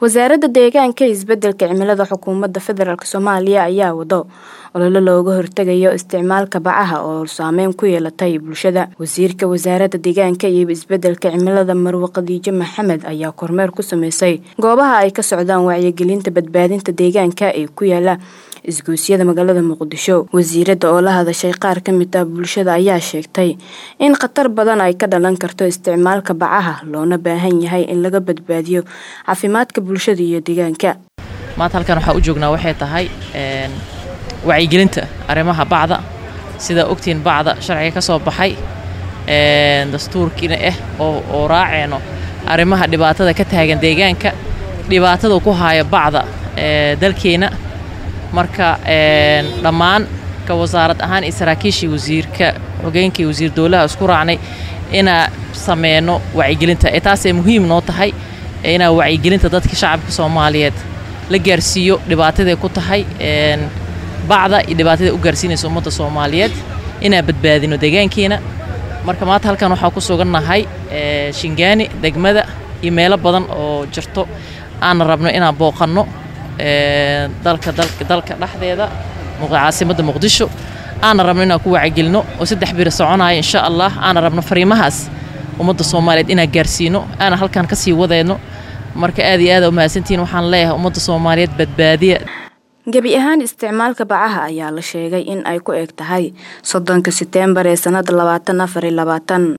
wasaaradda deegaanka iyo isbedelka cimilada xukuumadda federaalk soomaaliya ayaa wado ololo looga hortegayo isticmaalka bacaha oo saameyn ku yeelatay bulshada wasiirka wasaaradda deegaanka iyo isbedelka cimilada marwe khadiijo maxamed ayaa kormeer ku sameysay goobaha ay ka socdaan wacyigelinta badbaadinta deegaanka ee ku yaala isgoysyada magaalada muqdisho wasiiradda oo la hadashay qaar ka mid ah bulshada ayaa sheegtay in khatar badan ay ka dhalan karto isticmaalka bacaha loona baahan yahay in laga badbaadiyo caafimaadka bulshada iyo deegaanka maanta halkan waxaa u joognaa waxay tahay wacyigelinta arrimaha bacda sidaa ogtiin bacda sharciga ka soo baxay dastuurkiina ah oo raaceyno arrimaha dhibaatada ka taagan deegaanka dhibaatada ku haya bacda dalkeena marka dhammaan ka wasaarad ahaan iyo saraakiishii wasiirka xogeenkii wasiir dowlaha isku raacnay inaa sameyno wacyigelinta ee taasay muhiim noo tahay inaa wacyigelinta dadka shacabka soomaaliyeed la gaarsiiyo dhibaataday ku tahay bacda iyo dhibaatada u gaarsiinaysa ummadda soomaaliyeed inaa badbaadino deegaankeena marka maanta halkan waxaa ku sugannahay shingaani degmada iyo meelo badan oo jirto aana rabno inaan booqanno dalka dalka dhexdeeda caasimadda muqdisho aana rabno inaan ku wacyigelino oo saddex biri soconaya insha allah aana rabno fariimahaas ummadda soomaaliyeed inaan gaarsiino aana halkan ka sii wadayno marka aad iyo aada umahadsantihiin waxaan leeyahay ummadda soomaaliyeed badbaadiya gebi ahaan isticmaalka bacaha ayaa la sheegay in ay ku eg tahay soddonka seteembar ee sannada labaatan afar iyo labaatan